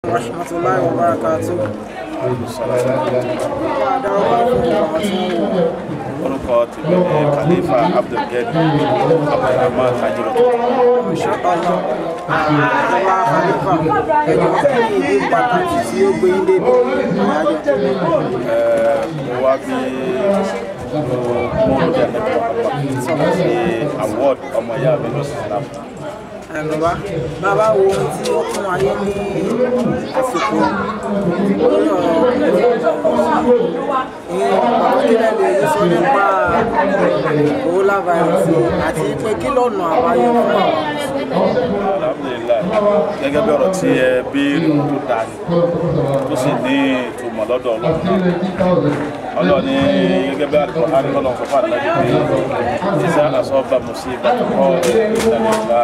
rahmatulahi wa barakatu. orúkọ tèmi ni khalifa abdulgani abdulrahman tajirọtọ Inshallah. Àwa Khalifa ẹjọ́ kí ni ìdí pàtàkì tí ó gbé yín débi àyájọ́. mo wá bí mo mú jẹ nípa sí award ọmọ ìyá mi ní islam Ẹ bàbá bàbá wo ohun tí ó fún ayé ní àsìkò lórí ọ̀rọ̀ ìyẹn bàbá kí lè lè sọ nípa coronavirus àti pé kí lọ́nà àbáyọ fún àwọn. alhamdulilayi gẹ́gẹ́ bí ọ̀rọ̀ tí ẹ béèrè tó dáa ni tó sì ní ìtumọ̀ lọ́dọ̀ ọlọ́run ọlọ́run ní gẹ́gẹ́ bí àdúgbò àdúgbò sọ fún àdúgbò pé ìṣe àsọ́ọ̀bà mùsíbà kọ́ ìdánilá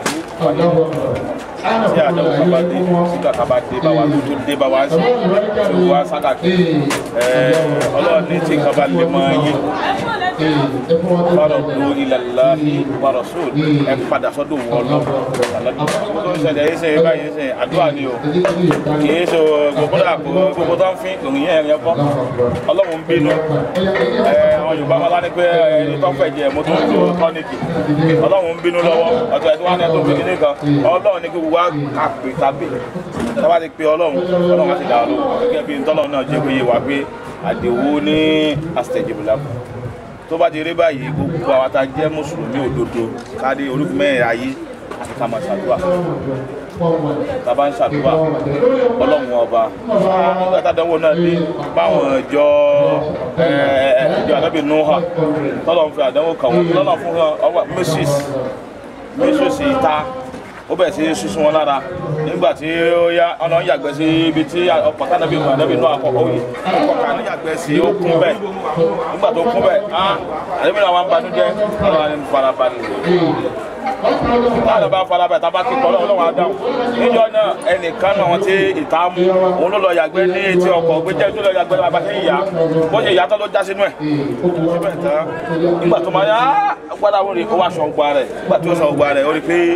tí àdánwò kan bá dé sígbà kan bá dé bá wa tó dé bá wa sí tí ó wá sákàkiri ọlọ́run ní tí nǹkan bá lè mọ yín fárọ̀dù ilallahi wa rasul ẹ padà sọ́dọ̀ wọn lọ tó ń ṣẹlẹ̀ yìí sẹ́yìn báyìí sẹ́yìn àdúrà ni o kì í ṣe gbogbo dà gbogbo tó ń fi òrùn yẹn yẹn kọ́ ọlọ́run ń bínú ẹ àwọn yorùbá máa lá ní pé ẹni tó fẹ́ jẹ mo tó ń lo tọ́nìkì ọlọ́run ń bínú lọ́wọ́ ọ̀tọ̀ ẹ̀dùn wọn tó fi kíní kan ọlọ́run ní kí gbogbo wa kà pé tàbí tábà ti pe ọlọ́run ọlọ́run á ti dà lóhùn gẹ́gẹ́ bí ntọ́lọ́run náà jẹ́ péye wá pé àdéhùn ní àṣetẹ̀jẹ̀bùlákù tó bá ti rí báyìí gbogbo àwọn tá a jẹ́ mùsùlùmí òdodo kárí olúfin mẹ́rin ayé àti ká máa ṣàdúrà tá a bá ń ṣàdúrà ọlọ́run ọba nígbà tá a dánwò náà dé báwọn ìjọ ìjọ ànábì nuha tọ́lọ́run fi àdánwò kàn wọ́n tọ́lọ́run fún ọwọ́ moses moses ìta ó bẹ̀rẹ̀ sí sísun wọn lára nígbà tí ó yá ọ̀nà yàgbẹ́ sí ibi tí ọkọ̀ tánàbí mu ànábì náà àkọ́kọ́ yìí ọkọ̀ kan yàgbẹ́ sí ó kún bẹ́ẹ̀ nígbà tó kún bẹ́ẹ̀ á ànábì náà wà ń banújẹ́ ọ̀nà ni farabalẹ̀ táwọn bá farabalẹ̀ tá a bá kí kọ́ ọlọ́run á dáhùn níjọ́ náà ẹnìkan náà wọn ti ìta mú òun ló lọ yàgbẹ́ ní etí ọkọ̀ gbẹ́jẹ́ tó lọ yàgbẹ́ bàbá ṣe ń yà bó ṣe yà tó ló já sínú ẹ̀ síbẹ̀ tán nígbà tó máa yá gbádà wọn rè ó wá sọ̀gbà rẹ̀ nígbà tí ó sọ̀gbà rẹ̀ ó rí pé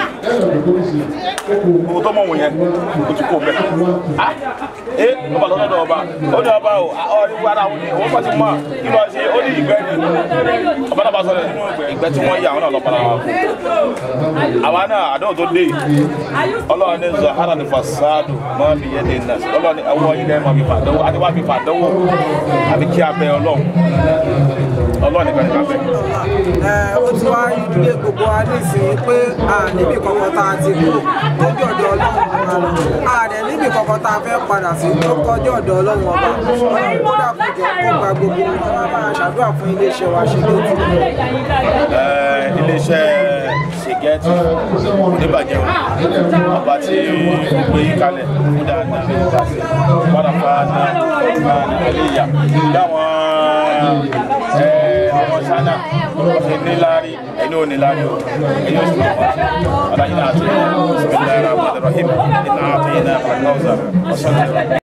gbogbo tó mọ̀ wọ̀n yẹn ó ti kó bẹ́ẹ̀ ah ẹ ọba lọ́dọ̀ ọba ó ní ọba o ọ ní gbádà wọn ni òun bá ti mọ̀ kí ló ṣe ó ní ìgbẹ́ ni ọba náà bá sọ̀rọ̀ nínú ìgbẹ́ tí wọ́n yà wọn náà lọ́ padà wọn àwa náà àdéhùn tó dé ọlọ́run ní zahara ní fasadu mọ́ mi yé de nà ọlọ́run ní ẹwọ́ yìí lẹ́yìn mọ́ mi fà dánwò àti wá mi fà dánwò àbí kí a bẹ ọlọ́run ọlọ́run nìkan nìkan bẹ. Ẹ, ó ti wá ìdílé gbogbo wa nísìnyí pé a níbi kankan tá a ti kú tó jẹ́ ọ̀dọ̀ ọlọ́run ọba a dẹ̀ níbi kankan tá a fẹ́ padà sí tó kọjá ọ̀dọ̀ ọlọ́run ọba ọlọ́run kó dà kó jọ kó gba gbogbo wọn máa bá a ṣàdúrà fún iléeṣẹ́ wa ṣe lójú. Ẹ, iléeṣẹ́ ṣègẹ́tì oníbàjẹ́ o ọba tí gbé yí kalẹ̀ kó dáadáa ní ìgbà sí wàràfà náà náà nílẹ̀ ìyá dáwọn ẹ ọmọ ṣáná ṣe níláárí ẹni ò níláárí o ẹni ò sì máa wá aláyé náà àti ẹ̀ ṣùgbọ́n ìlànà àbúrò rahim ìlànà àti ìlànà àkàwùsà ọ̀sán